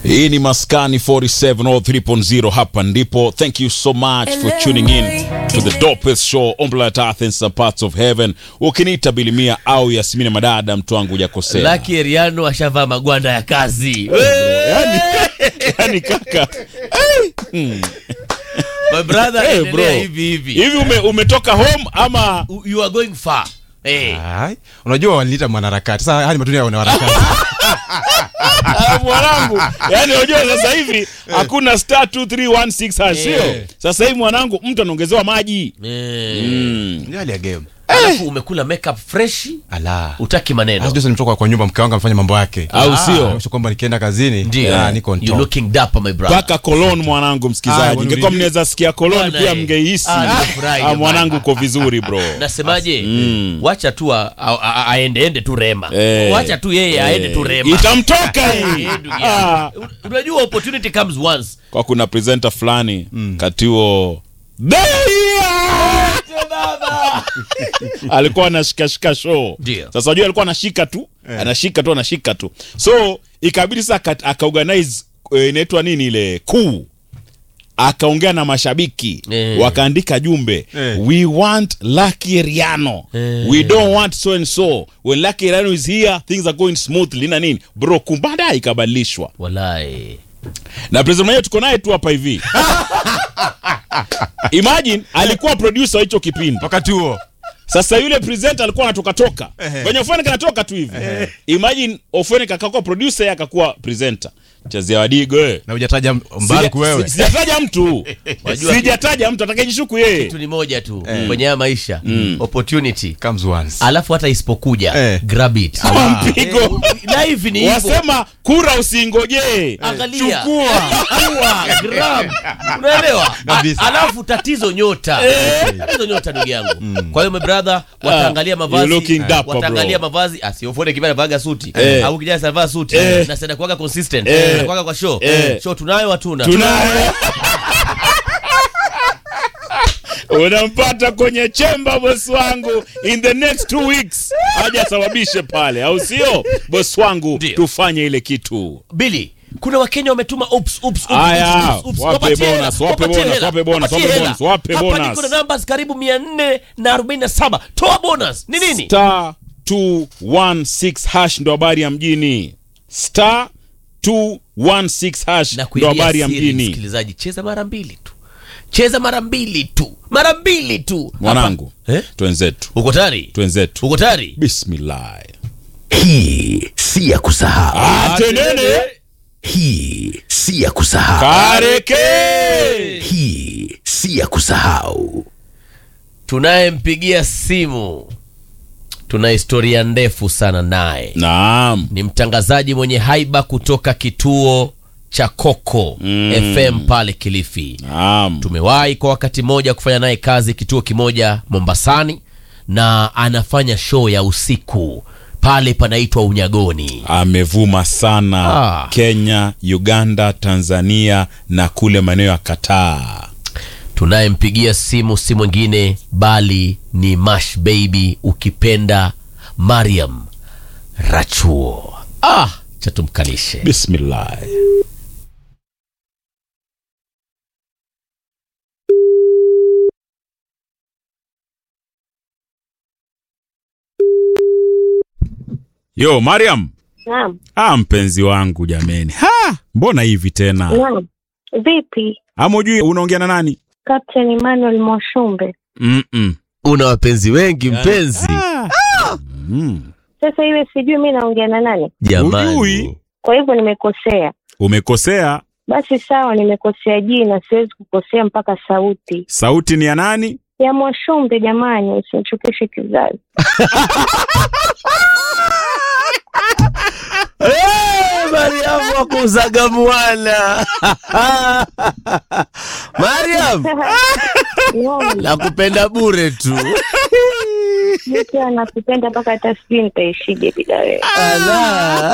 hii ni maskani 47 or 3.0 hapa ndipo thank you so much for tuning in to the dopest show on planet earth in some parts of heaven ukiniita bilimia au yasmini madada mtu wangu hujakosea Lucky Eriano ashavaa magwanda ya kazi. yani, yani kaka My brother, hey, endelea bro hivi hivi. hivi ume, umetoka home ama You are going far. Eh. Ai, unajua waliniita mwanaharakati sasa haya ni matunda ya wanaharakati Ah, mwanangu yani unajua sasa hivi hakuna star 2316 hash sio Eh. sasa hivi mwanangu mtu anaongezewa maji Eh. mm. Ndio hali ya game Alafu umekula makeup fresh, ala utaki maneno. Sasa nimetoka kwa nyumba mke wangu amefanya mambo yake Au sio? Onyesha kwamba nikienda kazini Ndio. ah, niko on You top. looking dapper my brother. mpaka kolon mwanangu Ah, msikizaji wanu- ingekuwa mnaweza sikia kolon Bwana, pia eh. mngehisi Ah, nimefurahi ah, jamani. mwanangu uko vizuri bro Nasemaje? Mm. Wacha tu a- a- a- aende ende tu Rema. Eh. Wacha tu yeye aende tu Rema. itamtoka hii Eh, ndugu ah. yangu. Unajua opportunity comes once. kwa kuna presenter fulani kati huo alikuwa anashikashika show Ndio. sasa wajua alikuwa anashika tu anashika tu anashika tu so ikabidi sasa aka- akaorganize eh, inaitwa nini ile kuu akaongea na mashabiki Eh. wakaandika jumbe Eh. we want Lucky Riano Eh. we don't want so and so when Lucky Riano is here things are going smoothly na nini bro kumbada ikabadilishwa Walai. na president mwenyewe tuko naye tu hapa hivi imagine alikuwa producer wa hicho kipindi wakati huo sasa yule presenter alikuwa anatoka toka Ehe. kwenye ofeni kanatoka tu hivi imagine ofeni kakakuwa producer yeye akakuwa presenter chezea wadigo eh. na hujataja mbali Sija- wewe si- sijataja mtu Wajua- sijataja mtu atakayejishuku yeye Kitu ni moja tu kwenye haya maisha. Opportunity. comes once Alafu hata isipokuja Eh. grab it. Kwa mpigo Live ni hivyo. wasema kura usingojee Angalia. chukua Chukua, grab. Unaelewa? Kabisa. A- Alafu tatizo nyota. Tatizo nyota ndugu yangu. Kwa hiyo my brother wataangalia you're mavazi. looking dapper, Wataangalia bro. mavazi. Asiofone kibaya vaga suti. Eh. Au kijana anavaa suti. Eh. Na sasa kuaga consistent. Eh. Na kuaga kwa show. Eh. Show tunayo hatuna. tunaye unampata kwenye chemba bosi wangu in the next two weeks aje asababishe pale au sio bosi wangu Ndio. tufanye ile kitu Billy, kuna wakenya wametuma ups, ups, ups, Aya, ups, ups, ups. wape Wapatie hela, bonus, wape wapatie bonus, hela, wape bonus, wapatie wape hela. bonus, wape Hapa bonus. niko na numbers karibu 447 toa bonus ni nini star 216 hash ndo habari ya mjini star 216 hash na ndo kuibia habari ya siri, mjini msikilizaji cheza mara mbili tu cheza mara mbili tu mara mbili tu mwanangu Hapa- eh? twenzetu uko tayari twenzetu uko tayari bismillah Hii si ya kusahau. atenene Hii si ya kusahau. kareke Hii si ya kusahau. tunayempigia simu tuna historia ndefu sana naye naam ni mtangazaji mwenye haiba kutoka kituo cha Koko Mm. FM pale Kilifi. naam Tumewahi kwa wakati mmoja kufanya naye kazi kituo kimoja Mombasani, na anafanya show ya usiku pale panaitwa Unyagoni. amevuma sana Ah. Kenya, Uganda, Tanzania na kule maeneo ya Kataa. Tunayempigia simu si mwingine bali ni Mash Baby, ukipenda Mariam Rachuo. Ah, cha tumkalishe. Bismillah. Yo, Mariam. Naam, Ah, mpenzi wangu jameni. Ha, mbona hivi tena? naam. Vipi, Ama ujui unaongea na nani? Captain Emmanuel Mwashumbe? Mm -mm. Una wapenzi wengi mpenzi? Mm. Sasa iwe sijui mi naongea na nani, Jamani. Ujui. kwa hivyo nimekosea. Umekosea. Basi sawa, nimekosea jina, siwezi kukosea mpaka sauti Sauti ni ya nani? ya Mwashumbe. Jamani, usinichukishe kizazi. Hey, Mariam wa kuzaga mwana. Mariam, Naam, nakupenda bure tu. mi pia nakupenda mpaka hata sijui nitaishije bila wewe. Ala.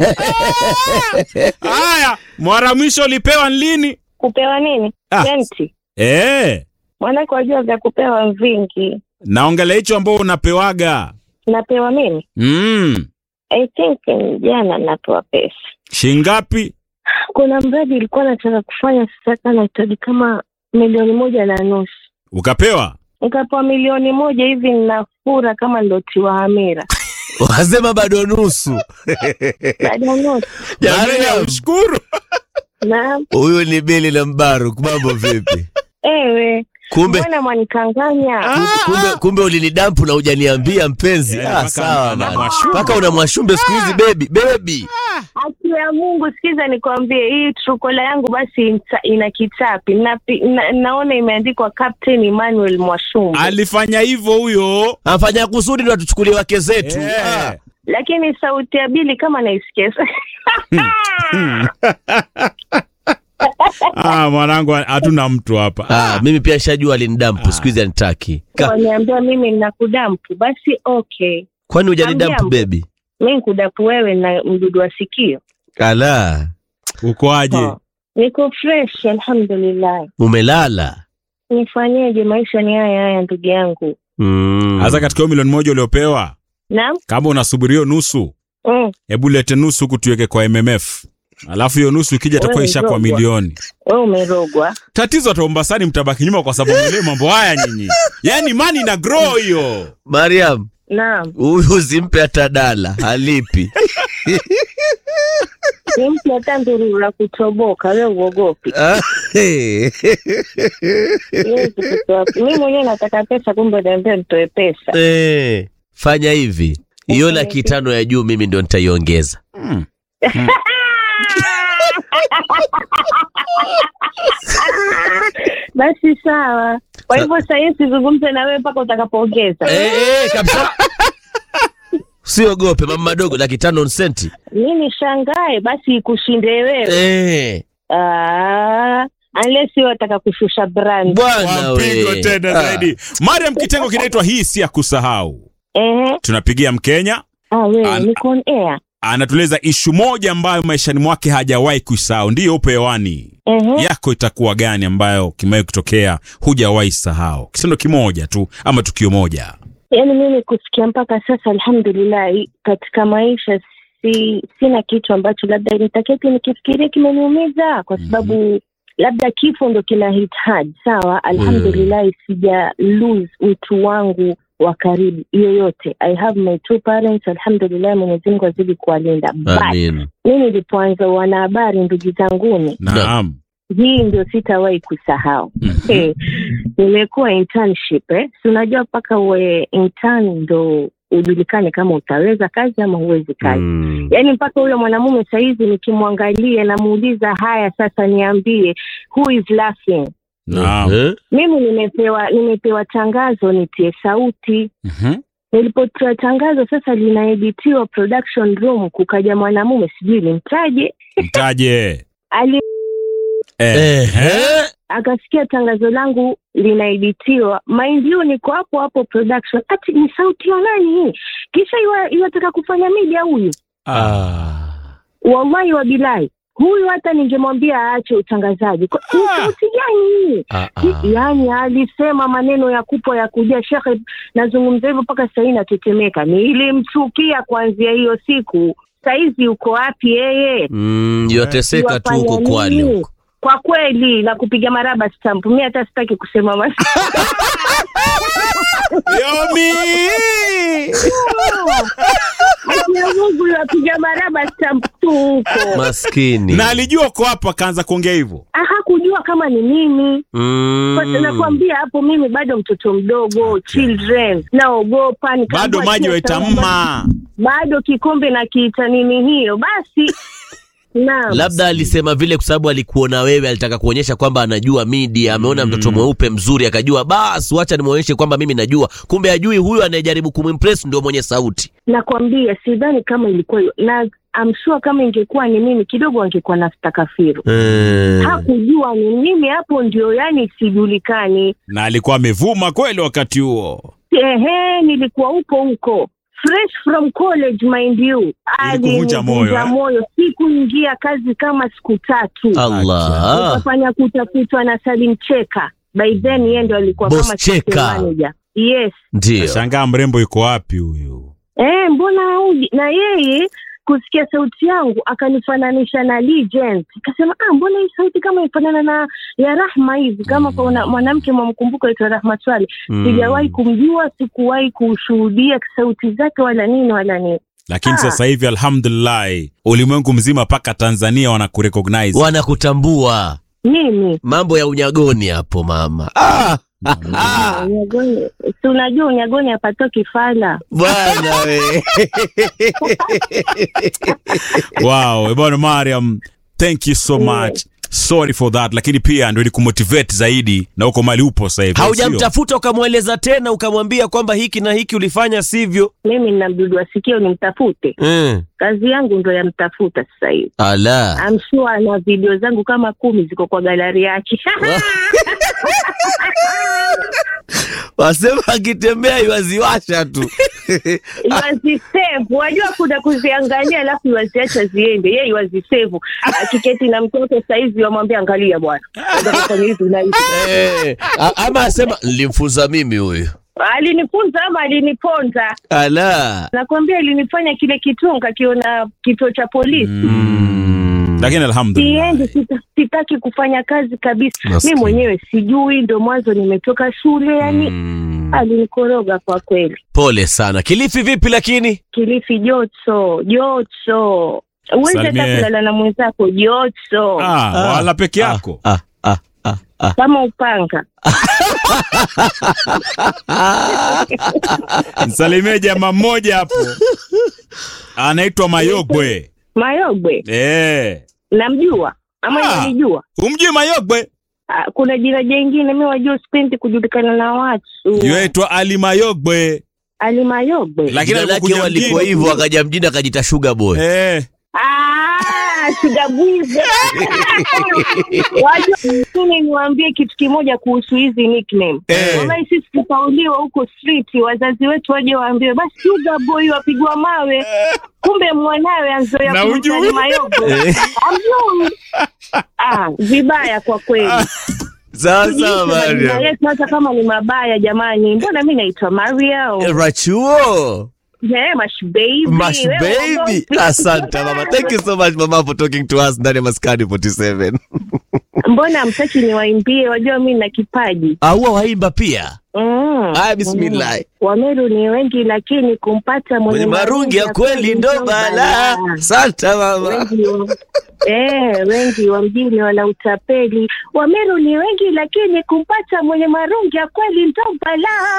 Haya, mara mwisho ulipewa lini? Kupewa nini? Ah. Senti. Eh, Mwanake wajua vya kupewa vingi. naongelea hicho ambao unapewaga. Napewa mimi? Mm. I think mm, jana napewa pesa Shingapi? kuna mradi ilikuwa nataka kufanya sasa, nahitaji kama milioni moja na nusu. Ukapewa? Nikapewa milioni moja hivi, ninafura kama ndotiwa hamira wasema bado nusu baada ya nusu. Mariam, Ushukuru. Na huyu ni bili na mbaruk mambo vipi ewe, kumbe mbona mwanikanganya? kumbe, kumbe ulinidampu na hujaniambia mpenzi Eh, ah, mpaka sawa ana bana. mwashumbe. mpaka una mwashumbe siku hizi bebi bebi Haki ya Mungu, sikiza nikwambie, hii trukola yangu basi inta- ina kitapi na, na, naona imeandikwa Captain Emmanuel Mwashumbe, Alifanya hivyo huyo. afanya kusudi ndo atuchukulie wake zetu Eh. ah. lakini sauti ya Bili kama naisikia Ah, mwanangu hatuna mtu hapa. Ah, mimi pia shajua alinidampu siku hizi anitaki Ka- waniambia mimi nakudampu, basi okay, kwani hujanidampu Hamjambo. bebi mi nkudapu wewe na mdudu wa sikio. ala Ukoaje? Oh, Niko fresh alhamdulillah. umelala Nifanyeje? Maisha ni haya haya, ndugu yangu. mm. Sasa katika hiyo milioni moja uliopewa, Naam. kama unasubiria nusu, Mm. hebu lete nusu huku tuweke kwa MMF. Alafu hiyo nusu ikija itakuwa Wewe isha kwa mrogwa. milioni. Wewe umerogwa. Tatizo hata Mombasani mtabaki nyuma kwa sababu mle mambo haya nyinyi. Yaani mani na grow hiyo. mariam Naam. huyu usimpe hata dala halipi Simpi hata ndururu la kutoboka, wewe uogopi. Ah, hey. Siwezi kutoa. Mimi mwenyewe nataka pesa, kumbe niambia nitoe pesa. Eh, fanya hivi hiyo laki tano ya juu mimi ndo nitaiongeza Mm. Basi sawa. Kwa hivyo sasa hivi sizungumze na wewe mpaka utakapoongeza. Eh, eh, kabisa usiogope mama madogo laki tano nsenti Mimi shangae basi ikushinde wewe. eh, Ah, unless wewe wataka kushusha brand. bwana Wampigo we. tena Ah, zaidi. Mariam, kitengo kinaitwa hii si ya kusahau. Ehe. Tunapigia Mkenya Ah, wewe An- niko on air. anatueleza ishu moja ambayo maishani mwake hajawahi kuisahau. Ndiyo, upe hewani. Ehe. Yako itakuwa gani ambayo kimewahi kutokea hujawahi sahau? Kitendo kimoja tu ama tukio moja. Yaani mimi kusikia mpaka sasa alhamdulillah katika maisha si sina kitu ambacho labda nitaketi nikifikiria kimeniumiza kwa sababu labda kifo ndo kina hit hard sawa alhamdulillah sija lose mtu wangu wa karibu yoyote i have my two parents alhamdulillah mwenyezi mungu azidi kuwalinda but amin mi nilipoanza wanahabari ndugu zanguni Naam. hii ndio sitawahi kusahau Eh, nimekuwa internship eh. si unajua mpaka uwe intern ndo ujulikane kama utaweza kazi ama huwezi kazi Mm. yaani mpaka huyo mwanamume sahizi nikimwangalia namuuliza haya sasa niambie who is laughing Naam. Eh? mimi nimepewa nimepewa tangazo nitie sauti Mhm. nilipotoa tangazo sasa linaeditiwa production room kukaja mwanamume sijui nimtaje Mtaje. ali Eh. Eh. akasikia tangazo langu linaeditiwa mind you niko hapo hapo production ati ni sauti ya nani hii kisha iwa- iwataka kufanya media huyu Ah. wallahi wabilahi huyu hata ningemwambia aache utangazaji Kwa- ni sauti gani hii Ah, ah. yaani alisema maneno ya kupwa ya kujia shekhe nazungumza hivyo mpaka sahii natetemeka nilimchukia kuanzia hiyo siku saizi uko wapi yeye Mm, yoteseka tu huko Wafanya kwali nini? huko kwa kweli na kupiga maraba stamp mi hata sitaki kusema mas Yomi. Akina Mungu yapiga maraba stamp tu huko maskini Na alijua uko hapa akaanza kuongea hivyo. Ah, hakujua kama ni mimi Kwa- mm. nakwambia hapo mimi bado mtoto mdogo children naogopa nikaambiwa Bado maji tia waitamma. bado kikombe na kiita nini hiyo basi naam labda alisema vile kwa sababu alikuona wewe alitaka kuonyesha kwamba anajua media ameona mtoto mweupe mzuri akajua basi wacha nimwonyeshe kwamba mimi najua kumbe ajui huyu anayejaribu kumimpress ndio mwenye sauti nakwambia sidhani kama ilikuwa hiyo na I'm sure kama ingekuwa ni mimi kidogo angekuwa nastakafiru hakujua ni mimi hapo ndio yani sijulikani Na alikuwa amevuma kweli wakati huo. ehe nilikuwa huko huko fresh from college mind you Ilikuvunja moyo, Alinivunja eh? moyo sikuingia kazi kama siku tatu Allah nikafanya kutafutwa na Salim Cheka by then yeye ndo alikuwa Boss kama Cheka. system manager yes ndio Nashangaa mrembo yuko wapi huyu? eh mbona huji na yeye kusikia sauti yangu akanifananisha na Legend. Akasema ah, mbona hii sauti kama ifanana na ya Rahma hivi, kama kuna mwanamke mwamkumbuka aitwa Rahma Swale. Sijawahi kumjua, sikuwahi kushuhudia sauti zake wala nini wala nini. lakini Ah. sasa hivi alhamdulillah ulimwengu mzima mpaka tanzania wanakurecognize wanakutambua Mimi mambo ya unyagoni hapo mama ah, ah, unyagoni, si unajua unyagoni hapatoki fala. bwana we wow bwana mariam thank you so much sorry for that lakini pia ndio ilikumotivate zaidi na uko mali upo sasa hivi sio? haujamtafuta ukamweleza tena ukamwambia kwamba hiki na hiki ulifanya sivyo Mimi nina mdudu wa sikio nimtafute, mm. kazi yangu ndo yamtafuta sasa hivi. ala I'm sure ana video zangu kama kumi ziko kwa galari yake. wasema akitembea iwaziwasha tu Iwazisave, wajua kuna kuziangalia alafu iwaziacha ziende. Yeye iwazisave, akiketi na mtoto saizi wamwambia angalia bwana, nataka kufanya hivi na hivi. eh, a- ama asema nilimfunza mimi huyu Alinifunza ama aliniponza, ala nakwambia ilinifanya kile kitunga kiona kituo cha polisi. lakini alhamdulillah Siendi, sita, sitaki kufanya kazi kabisa. Maskini. Mi mwenyewe sijui, ndo mwanzo nimetoka shule, yani mm. alinikoroga kwa kweli. pole sana kilifi vipi lakini Kilifi joto joto, uwezi hata Salimie. kulala na mwenzako joto ah, wala peke yako ah, ah, ah, ah. kama upanga. msalimie jamaa mmoja hapo anaitwa mayogwe Mayogwe eh namjua ama Ah. nalijua. umjui mayogwe Ah, Kuna jina jengine mi wajua, sipendi kujulikana na watu. yuaitwa ali mayogwe Ali Mayogwe. lakini jina lake alipokuja walikuwa mjini- hivyo akaja mjini akajita sugar boy eh Ah, shugabuize. Wajua, mimi niwaambie kitu kimoja kuhusu hizi nickname. Eh. Wallahi sisi tukauliwa huko street, wazazi wetu waje waambiwe basi sugar boy wapigwa mawe, kumbe mwanawe anzoea Na kumtani hujui? Mayogwe. Amjui. Ah, vibaya kwa kweli. sawa Tujiishi sawa majina Mariam. yetu hata kama ni mabaya jamani. Mbona mi naitwa Mariam? Eh, rachuo Yeah, Mash baby. Mash Wewe baby uongo. asante mama thank you so much mama for talking to us ndani ya maskani 47 Mbona mtaki niwaimbie? Wajua mi na kipaji. aua waimba pia Mm. Aya, bismillah. Mm. Wameru ni wengi lakini kumpata mwenye mwenye marungi ya kweli ndo bala asante mama Wengi wa- Eh, wengi wa mjini wana utapeli. Wameru ni wengi lakini kumpata mwenye marungi ya kweli ndo balaa.